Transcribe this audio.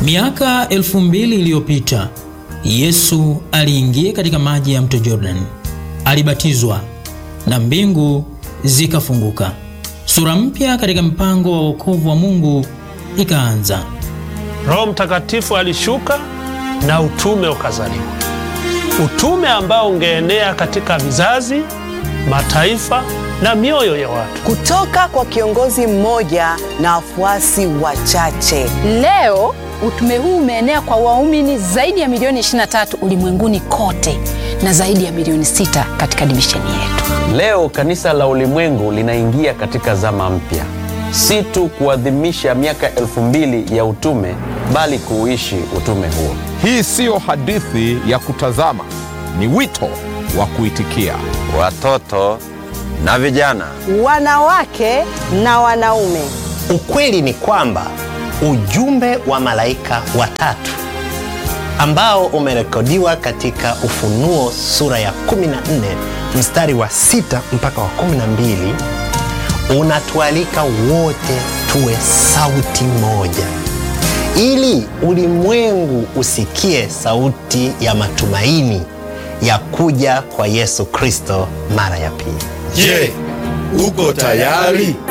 Miaka elfu mbili iliyopita Yesu aliingia katika maji ya mto Jordan, alibatizwa na mbingu zikafunguka. Sura mpya katika mpango wa wokovu wa Mungu ikaanza. Roho Mtakatifu alishuka na utume ukazaliwa, utume ambao ungeenea katika vizazi, mataifa na mioyo ya watu. kutoka kwa kiongozi mmoja na wafuasi wachache. Leo utume huu umeenea kwa waumini zaidi ya milioni 23 ulimwenguni kote na zaidi ya milioni 6 katika divisheni yetu. Leo kanisa la ulimwengu linaingia katika zama mpya, si tu kuadhimisha miaka elfu mbili ya utume, bali kuuishi utume huo. Hii siyo hadithi ya kutazama, ni wito wa kuitikia. Watoto na vijana, Wanawake na wanaume, Ukweli ni kwamba ujumbe wa malaika watatu ambao umerekodiwa katika Ufunuo sura ya 14 mstari wa sita mpaka wa 12 unatualika wote tuwe sauti moja, ili ulimwengu usikie sauti ya matumaini ya kuja kwa Yesu Kristo mara ya pili. Je, uko tayari?